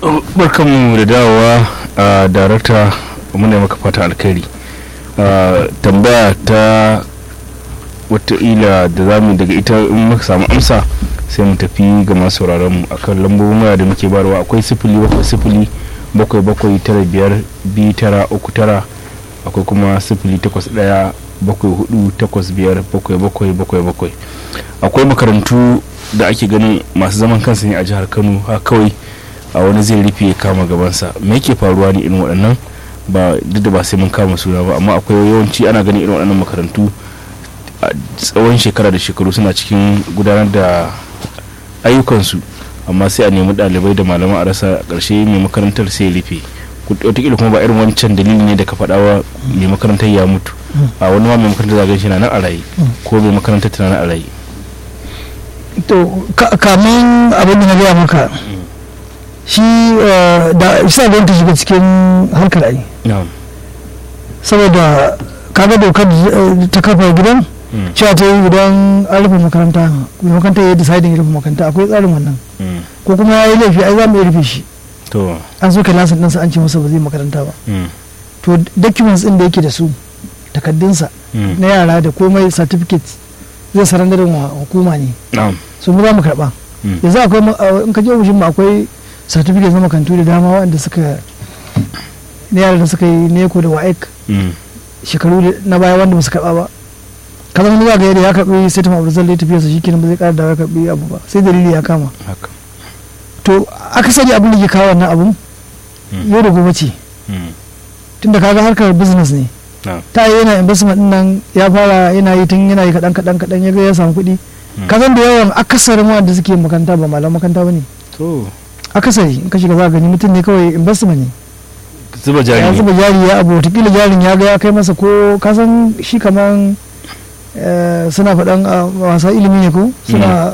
barkanmu da dawowa a darakta muna maka fata alkhairi tambaya ta wataƙila da za mu daga ita in muka samu amsa sai mu tafi ga masu mu akan lambobin waya da muke barwa akwai sifili bakwai sifili bakwai bakwai tara biyar biyu tara uku tara akwai kuma sifili takwas ɗaya bakwai hudu takwas biyar bakwai bakwai bakwai bakwai akwai makarantu da ake ganin masu zaman kansu ne a jihar kano ha kawai a wani zai rufe ya kama gabansa me yake faruwa ne irin waɗannan ba duk da ba sai mun kama suna ba amma akwai yawanci ana ganin irin waɗannan makarantu a tsawon shekara da shekaru suna cikin gudanar da ayyukansu amma sai a nemi ɗalibai da malaman a rasa ƙarshe mai makarantar sai ya rufe wataƙila kuma ba irin wancan dalili ne da ka faɗa wa mai makarantar ya mutu a wani ma mai makarantar zagan shi na nan a raye ko mai makarantar tana nan a raye to kamun abin da na gaya maka shi da isa da ta shiga cikin harkar ai saboda kaga dokar ta kafa gidan cewa ta yi idan an rufe makaranta makaranta ya yi deciding rufe makaranta akwai tsarin wannan ko kuma ya yi laifi ai za mu iya rufe shi to an soke lasin ɗinsa an ce masa ba zai makaranta ba to documents ɗin da yake da su takaddunsa na yara da komai certificate zai sarandarin wa hukuma ne su mu za mu karɓa yanzu akwai in ka je ofishin mu akwai certificate na makarantu da dama waɗanda suka na yara da suka yi neko da wa'ek shekaru na baya wanda ba su karɓa ba kamar wani za ga yadda ya karɓi statement of result ya tafiya su shikenan ba zai ƙara da ya karɓi abu ba sai dalili ya kama to akasari abin da ke kawo wannan abun yau da gobe ce tunda kaga harkar business ne ta yi yana investment din nan ya fara yana yi tun yana yi kaɗan kaɗan kaɗan ya ga ya samu kuɗi kazan da yawan akasarin wanda suke makaranta ba malam makaranta ba ne to akasari in ka shiga za gani mutum ne kawai investment ne zuba jari ya zuba jari ya abu watakila jarin ya ga ya kai masa ko kasan shi kaman suna faɗan wasa ilimi ne ko suna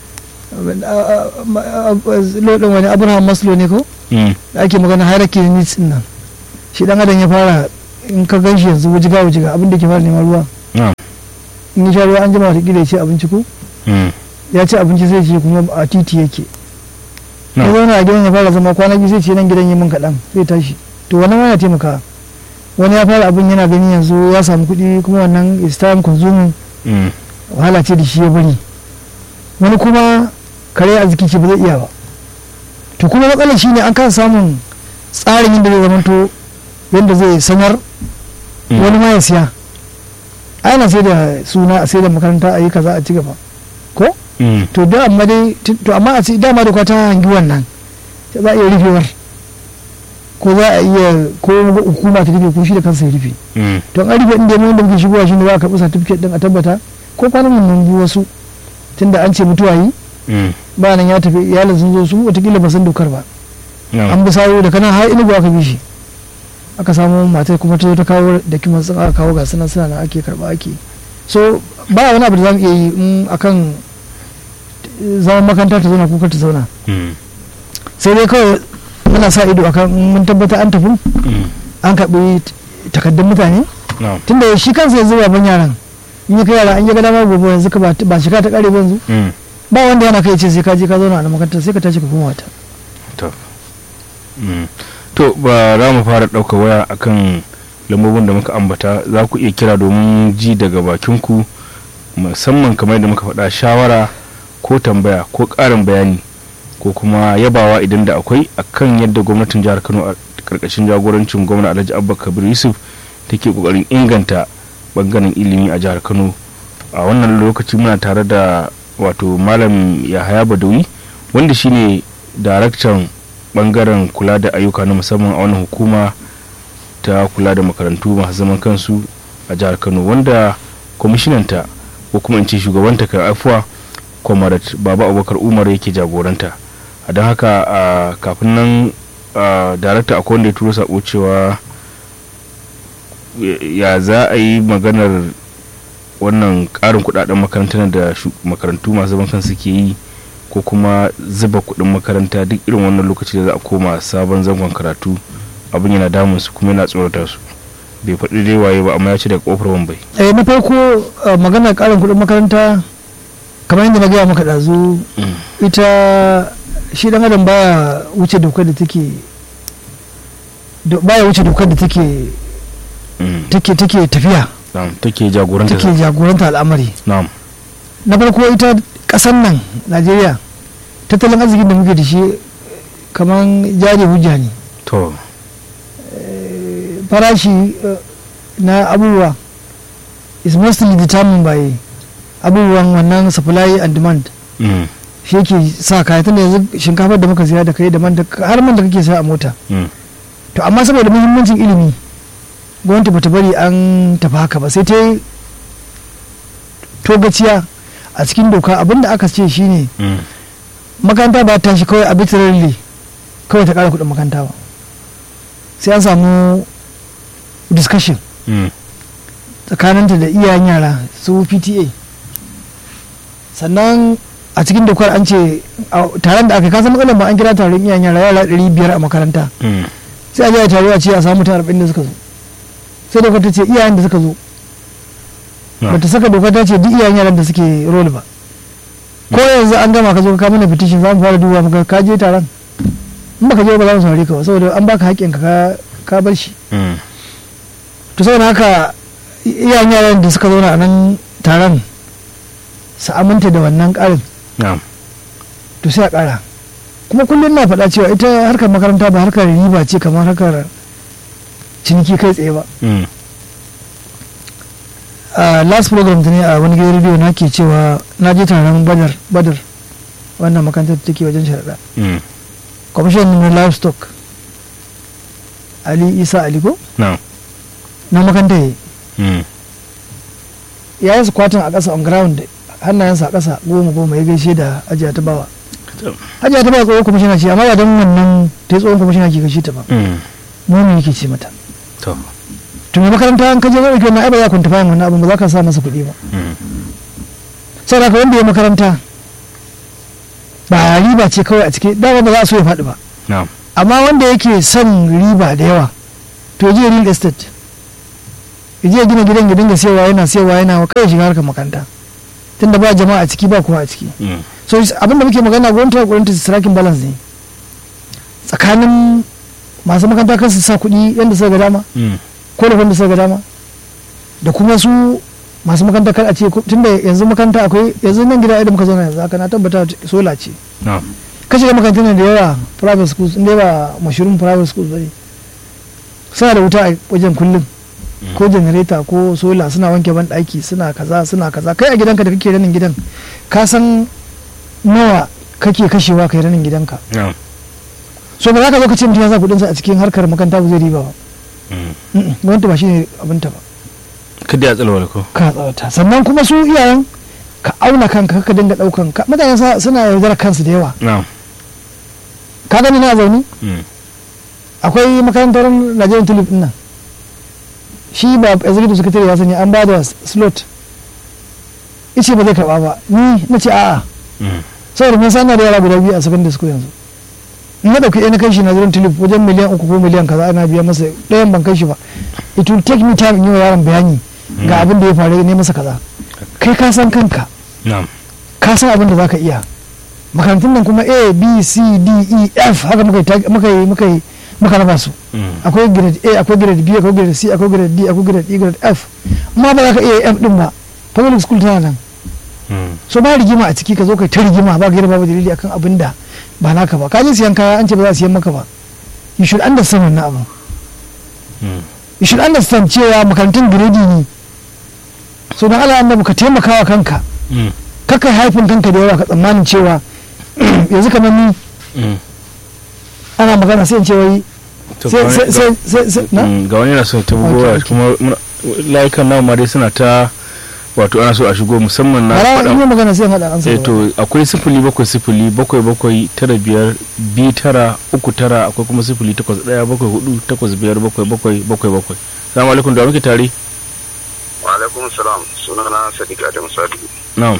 lodin wani abraham maslow ne ko da ake magana hierarchy needs din nan shi dan adam ya fara in ka gan shi yanzu wujiga wujiga abin da ke fara neman ruwa in ya sha ruwa an jima watakila ya ce abinci ko ya ci abinci sai ce kuma a titi yake ya zauna a gidan ya fara zama kwana biyu sai ce nan gidan yi min kaɗan sai tashi to wannan ma ya taimaka wani ya fara abin yana gani yanzu ya samu kuɗi kuma wannan is time consuming wahala ce da shi ya bari wani kuma kare a jiki ce ba zai iya ba to kuma matsalar shi ne an kasa samun tsarin yadda zai zamanto yadda zai sanar wani ma ya siya ana sai da suna a sai da makaranta a yi kaza a ci gaba ko to da amma dai to amma a ce dama da ta hangi wannan za a iya rufewar ko za a iya ko hukuma ta rufe ko shi da kansa ya rufe to an rufe inda mun da muke shigowa shi ne za a karɓi certificate din a tabbata ko kwanan mun bi wasu tunda an ce mutuwa yi ba nan ya tafi iyalin sun zo su watakila ba san dokar ba an bi sawo da kanan har inugu aka bi shi aka samu matar kuma ta zo ta kawo da kiman sun aka kawo gasu nan suna nan ake karba ake so ba wani abu da za mu iya yi in akan zaman makaranta ta zauna kuka ta zauna sai dai kawai muna sa ido akan mun tabbata an tafi an karɓi takaddun mutane tunda shi kansa yanzu baban yaran in yi kai yara an yi gada ma gobe yanzu ba shi ka ta kare ba yanzu ba wanda yana kai ce sai ka je ka zauna a makaranta sai ka tashi ka koma wata to ba za mu fara ɗauka waya akan lambobin da muka ambata za ku iya kira domin ji daga bakinku musamman kamar da muka faɗa shawara ko tambaya ko ƙarin bayani ko kuma yabawa idan da akwai akan yadda gwamnatin jihar kano a karkashin jagorancin gwamna alhaji abba kabir yusuf take kokarin inganta bangaren ilimi a jihar kano a wannan lokaci muna tare da wato malam yahaya badawi wanda shine daraktan bangaren kula da ayyuka na musamman a wannan hukuma ta kula da makarantu masu zaman kansu a jihar kano wanda kwamishinanta ko kuma in ce shugabanta kan afuwa kwamarat baba abubakar umar yake jagoranta a don haka kafin nan darakta akwai wanda ya turo sako cewa ya za a yi maganar wannan karin kudaden makarantar da makarantu masu zaman kansu ke yi ko kuma zuba kudin makaranta duk irin wannan lokaci da za a koma sabon zangon karatu abin yana damun su kuma yana tsorata su bai faɗi dai waye ba amma ya ce daga kofar wambai eh na farko maganar karin kudin makaranta kamar yadda na gaya maka ɗazu ita shi dan adam baya wuce dokar da take do- baya wuce dokar da take Mm. take take tafiya na'am take jagoranta take jagoranta al'amari na'am na farko ita kasan nan najeriya tattalin arzikin da muke da shi kamar jari hujja ne to farashi eh, na abubuwa is mostly determined by abubuwan wannan supply and demand Mm. shi yake sa kaya tunda yanzu shinkafar da muka siya da kai da man da har man da kake saya a mota Mm. to amma saboda muhimmancin ilimi gwamnati bata bari an tafi haka ba sai ta yi togaciya a cikin doka abinda aka ce shine Mm. makaranta ba ta shi kawai arbitrarily kawai ta kara kudin makaranta ba sai an samu discussion Mm. tsakaninta da iyayen yara su pta sannan a cikin dokar an ce a taron da aka yi kasan matsalar ba an kira taron iyayen yara yara 500 a makaranta Mm. sai a je a taro a ce a samu mutum 40 da suka zo sai dokar ta ce iyayen da suka zo na'am. bata saka dokar ta ce duk iyayen yaran da suke role ba ko yanzu an gama ka zo ka mana petition za mu fara duba muka ka je taron in baka je ba za mu saurare ka ba saboda an baka haƙƙin ka ka bar shi Mm. to saboda haka iyayen yaran da suka zauna a nan taron su aminta da wannan ƙarin na'am to sai a ƙara kuma kullum na faɗa cewa ita harkar makaranta ba harkar riba ce kamar harkar ciniki kai tsaye ba Mm. a last program ta ne a wani gidan rediyo na ke cewa na je taron badar badar wannan makarantar da take wajen sharaɗa Mm. kwamishin na livestock ali isa aliko na'am na makaranta ya yi Mm. ya yi squatting a ƙasa on ground hannayensa a ƙasa goma goma ya gaishe da ajiya ta bawa To. ajiya ta bawa tsohon kwamishina ce amma ba don wannan ta yi tsohon kwamishina ke gaishe ta ba Mm. mu yake ce mata to to mai makaranta an kaje zai ɗauki wannan ai ba za ka kwanta bayan wannan abin ba za ka sa masa kuɗi ba Mm. saboda haka wanda ya makaranta ba riba ce kawai a ciki dama ba za a so ya faɗi ba na'am amma wanda yake son riba da yawa to ya je real estate ya je ya gina gidan ya dinga siyarwa yana siyarwa yana kai shiga harkar makaranta tunda ba jama'a a ciki ba kowa a ciki Mm. so abin da muke magana gwamnati ta gwamnati striking balance ne tsakanin masu makaranta kan su sa kuɗi yadda suka ga dama Mm. ko da wanda suka ga dama da kuma su masu makaranta kar a ce ko- tunda yanzu makaranta akwai yanzu nan gida idan muka zauna yanzu haka na tabbata sola ce na'am kashe da makarantun nan da yawa private schools inda ba mashirin private schools bane suna da wuta a wajen kullum ko janareta ko sola suna wanke ban daki suna kaza suna kaza kai a gidanka da kake ranin gidan ka san nawa kake kashewa kai ranin gidanka na'am so ba za ka zo ka ce mutum ya sa kudinsa a cikin harkar makaranta ba zai riba ba Mm. Mm-mm, gwamnati ba shine abinta ba kada ya tsalwala ko ka tsawata sannan kuma su iyayen ka auna kanka ka dinga daukan ka mutane sa- suna yaudarar kansu da yawa na'am ka gani na zaune Mm. akwai makarantar Nigerian Tulip din nan shi ba executive secretary ya sani an ba da slot ice ba zai karba ba ni na ce a'a Mm. saboda mun sanar da yara guda biyu a secondary school yanzu in na dauki ɗaya na kai shi Nigerian Tulip wajen miliyan uku ko miliyan kaza ana biya masa ɗayan ban kai shi ba it will take me time in yi wa yaron bayani ga abin da ya faru ne masa kaza kai ka san kanka na'am ka san abin da za ka iya makarantun nan kuma a b c d e f haka muka yi tag- muka yi muka yi muka raba su Mm. akwai grade a akwai grade b akwai grade c akwai grade d akwai grade e grade f amma ba za ka iya f din ba public school tana nan Mm. so ba rigima a ciki ka zo kai ta rigima ba gaira babu dalili akan abin da ba naka ba ka je siyan kaya an ce ba za a siyan maka ba you should understand wannan abin Mm. you should understand cewa makarantun grade ne so don Allah annabi ka taimaka wa kanka Mm. kakai haifin kanka da yawa ka tsammanin cewa yanzu kamar ni Mm. ana magana sai in ce wai To, sai ga wani- sai sai sai sai na Mm, ga wani yana so ta Okay, bugowa okay. kuma muna- layukan namu ma dai suna ta wato ana so a shigo musamman na bara in faɗa yi magana sai in haɗa an eh to akwai sifili bakwai sifili bakwai bakwai tara biyar biyu tara uku tara akwai kuma sifili takwas ɗaya bakwai hudu takwas biyar bakwai bakwai bakwai bakwai salamu alaikum da muke tare wa alaikum salam sunana sadiq adam sadu na'am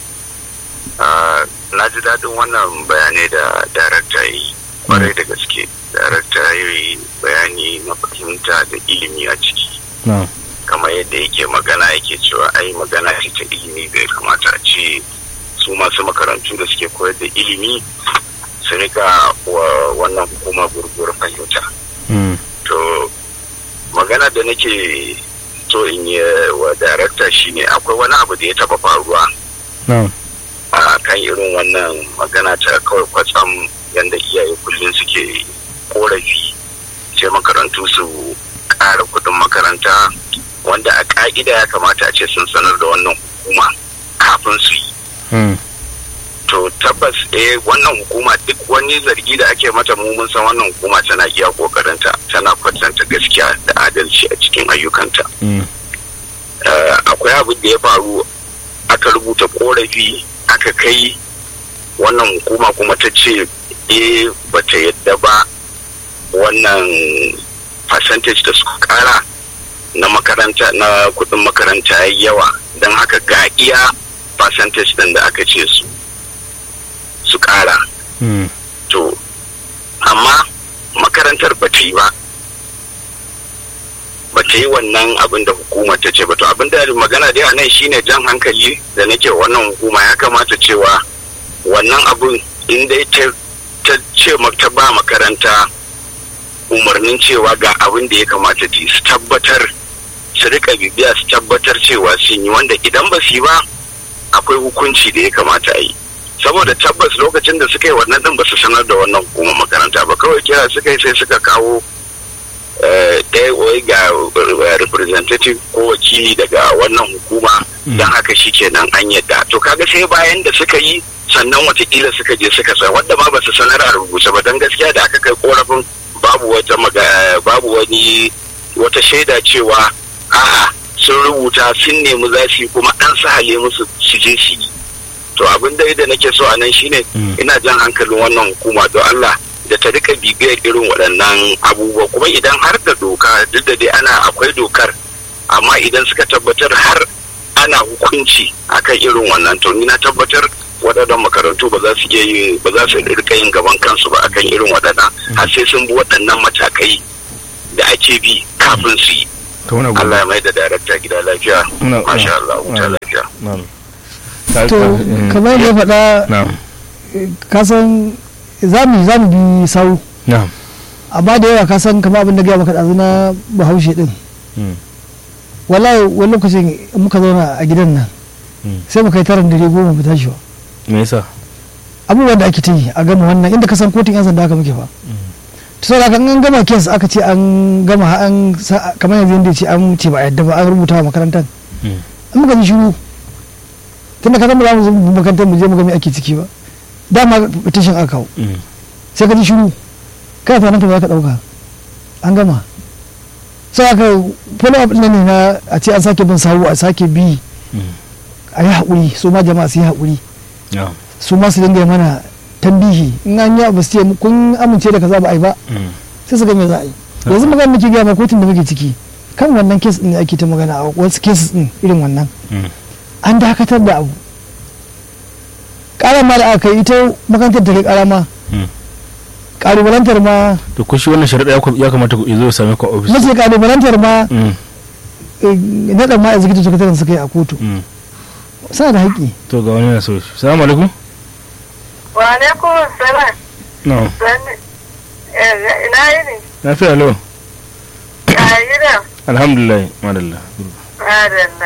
Ah, na ji daɗin wannan bayanai da darakta yi kwarai da gaske darakta ya yi bayani na fahimta da ilimi a ciki na'am kamar yadda yake magana yake cewa ai magana ce ta ilimi bai kamata a ce su masu makarantu da suke koyar da ilimi su rika wa wannan hukuma gurgur fahimta to magana da nake so in yi wa darakta shine akwai wani abu da ya taba faruwa a kan irin wannan magana ta kawai kwatsam yadda iyaye kullum suke korafi sai makarantu su ƙara kudin makaranta wanda a ƙa'ida ya kamata a ce sun sanar da wannan hukuma kafin su yi to tabbas eh wannan hukuma duk wani zargi da ake mata mu mun san wannan hukuma tana iya kokarinta tana kwatanta gaskiya da adalci a cikin ayyukanta akwai abin da ya faru aka rubuta korafi aka kai wannan hukuma kuma ta ce eh bata yadda ba wannan percentage da suka kara na makaranta na kudin makaranta ya yawa don haka ga iya percentage din da aka ce su su kara to amma makarantar ba ta yi ba ba ta yi wannan abin da hukumar ta ce ba to abin da magana dai a nan shine jan hankali da nake wannan hukuma ya kamata cewa wannan abin in dai ta ce ta ba makaranta umarnin cewa ga abin da ya kamata ta su tabbatar su rika bibiya su tabbatar cewa sun yi wanda idan ba su yi ba akwai hukunci da ya kamata a yi saboda tabbas lokacin da suka yi wannan din ba su sanar da wannan hukumar makaranta ba kawai kira suka yi sai suka kawo ɗaya wai ga representative ko wakili daga wannan hukuma don haka shi kenan an yadda to kaga sai bayan da suka yi sannan watakila suka je suka sa wanda ma ba su sanar a rubuce ba don gaskiya da aka kai korafin babu wata babu wani wata shaida cewa a'a sun rubuta sun nemi za su yi kuma an sahale musu su je su yi to abin da da nake so a nan shine ina jan hankalin wannan hukuma don Allah da ta rika bibiyar irin waɗannan abubuwa kuma idan har da doka duk da dai ana akwai dokar amma idan suka tabbatar har ana hukunci akan irin wannan to ni na tabbatar waɗannan makarantu ba za su iya yi ba za su rika yin gaban kansu ba akan irin waɗannan har sai sun bi waɗannan matakai da ake bi kafin su yi Allah ya mai da darakta gida lafiya masha Allah wuta lafiya to kamar ya faɗa kasan zamu zamu bi sau amma da yawa kasan kamar abin da gaya maka ɗazu na bahaushe ɗin wallahi wani lokacin muka zauna a gidan nan sai mu kai taron dare goma mu tashi ba me yasa abubuwan da ake ta yi a gama wannan inda ka san kotun yan sanda aka muke ba to saboda kan an gama kes aka ce an gama an kamar yanzu yadda ce an ce ba a yadda ba an rubuta wa makarantar an muka ji shiru tunda ka zama za mu zo makarantar mu je mu ga me ake ciki ba dama petition aka kawo sai ka ji shiru kai fa nan ka ka dauka an gama sai aka follow up ne na a ce an sake bin sawu a sake bi a yi haƙuri su ma jama'a su yi haƙuri su ma su dinga mana tambihi in an yi abu su ce kun amince da kaza ba a yi ba sai su ga me za a yi yanzu magana muke gaya ma kotun da muke ciki kan wannan kes din ake ta magana a wasu cases din irin wannan an dakatar da abu ƙarar ma da aka yi ita makarantar ta kai ƙara ma ƙalubalantar ma to ko shi wannan sharaɗa ya kamata ya zo ya same ku a ofis mace ƙalubalantar ma naɗa ma executive secretary suka yi a kotu sa da haƙƙi to ga wani na so shi salamu alaikum wa alaikum salam no ina yi ne lafiya lau a gida alhamdulillah madalla madalla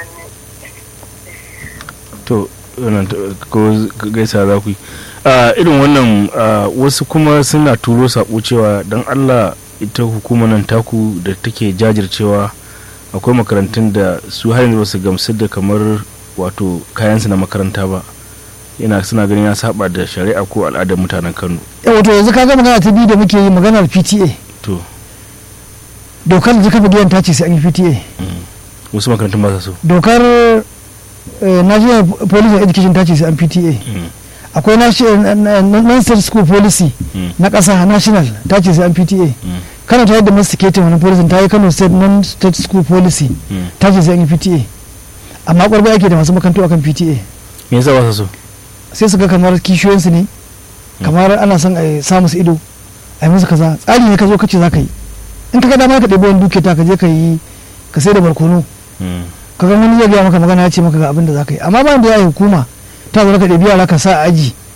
to wannan ko gaisa za ku yi irin wannan wasu kuma suna turo sako cewa don allah ita hukumar nan taku da take jajircewa akwai makarantun da su har yanzu su gamsu da kamar wato kayansu na makaranta ba yana suna ganin ya saba da shari'a ko al'adar mutanen kano wato yanzu kaga magana ta biyu da muke yi maganar pta to dokar da kafa gidan ta ce sai an yi pta wasu makarantun ba sa so dokar national police and education ta ce sai an pta akwai non-state school policy na ƙasa national ta ce sai an pta kano ta yadda masticating wani policy ta yi kano state non-state school policy ta ce sai an yi pta amma ƙwarba yake da masu makarantu akan pta me yasa ba sa so sai su ga kamar kishiyoyinsu ne kamar ana son a sa musu ido a yi musu kaza tsari ne ka zo kace za ka yi in ka ga dama ka ɗebi wani duke ta ka je ka yi ka sai da barkono ka ga wani zai gaya maka magana ya ce maka ga abin da za ka yi amma ba da ya yi hukuma ta zo ka ɗebi yara ka sa a aji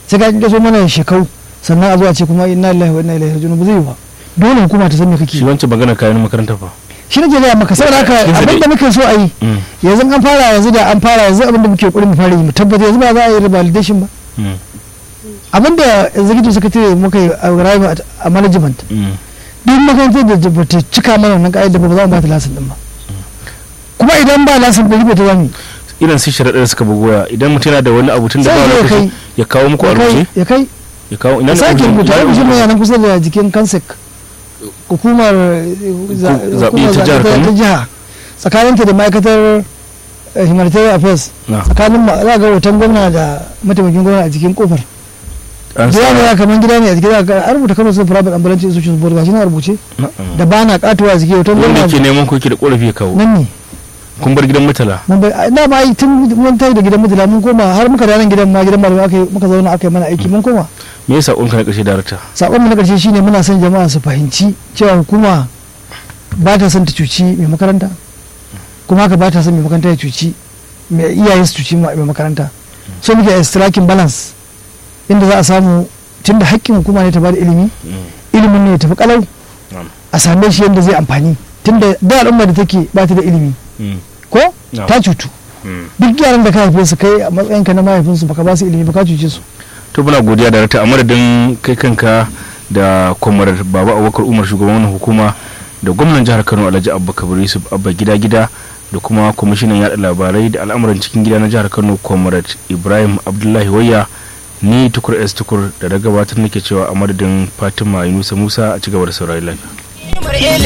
sai ka kinkaso mana shekau sannan a zo a ce kuma inna lillahi wa inna ilaihi raji'un ba zai yi ba dole hukuma ta san me kake shi wancan magana kayan makaranta fa shi nake gaya maka saboda haka Shi zai- abin da muke so a yi Mm, yanzu an fara yanzu da an fara yanzu abin da muke ƙoƙarin mu fara yi mu tabbata yanzu ba za a yi validation ba mm, abin da executive secretary muka yi a arrive at- a management mm. duk makarantar da ba ta cika mana wannan ka'ida ba ba za mu ba ta lasin din ba kuma idan ba lasin ɗari ba ta zami irin su sharaɗa da suka bugoya idan mutum yana da wani abu tun da Sai ba ya lokaci kai. ya kawo muku a ya kai rubuce ya kai ya kawo ina ya ne sake ofishin- rubuta ina ne ofishin mai ofishin- yanan kusa da jikin kansek hukumar eh, za- zaɓe hukumar ta jihar zaɓe Kano? ta jiha tsakaninta da ma'aikatar eh, humanitarian affairs Na. tsakanin ma za ga hoton gwamna da mataimakin gwamna a jikin kofar An gida ne sa- ya kamar gida ne a jikin za a rubuta kano sun private ambulance institutions board gashi na rubuce na'am. da ba na katuwa a jikin hoton wanda gwamna ke neman ko ke da korafi ya kawo nan ne kun bar gidan mutala mun bai da ma ai tun mun tayi da gidan mutula mun koma har muka da nan gidan ma gidan malamai aka yi muka zauna aka yi mana aiki mun koma me yasa sakonka na ƙarshe darakta sakon mu na karshe shine muna son jama'a su fahimci cewa hukuma ba ta son ta cuci mai makaranta kuma haka ba ta son mai makaranta ya cuci mai iyaye su cuci mai makaranta so muke a striking balance inda za a samu tunda haƙƙin hukuma ne ta bada ilimi ilimin ne ya tafi kalau Na'am. a same shi yadda zai amfani tunda da al'umma da take ba ta da ilimi Mm, ko Na'am. ta cutu mm. duk yaran da ka haife su kai a matsayinka na mahaifinsu baka ba su ilimi ba ka cuce su to muna godiya darakta a madadin kai kanka da kwamar baba abubakar umar shugaban wannan hukuma da gwamnan jihar kano alhaji abba kabir yusuf abba gida gida da kuma kwamishinan yada labarai da al'amuran cikin gida na jihar kano comrade ibrahim abdullahi wayya ni tukur s tukur da da gabatar nake cewa a madadin fatima yunusa musa a cigaba da saurari lafiya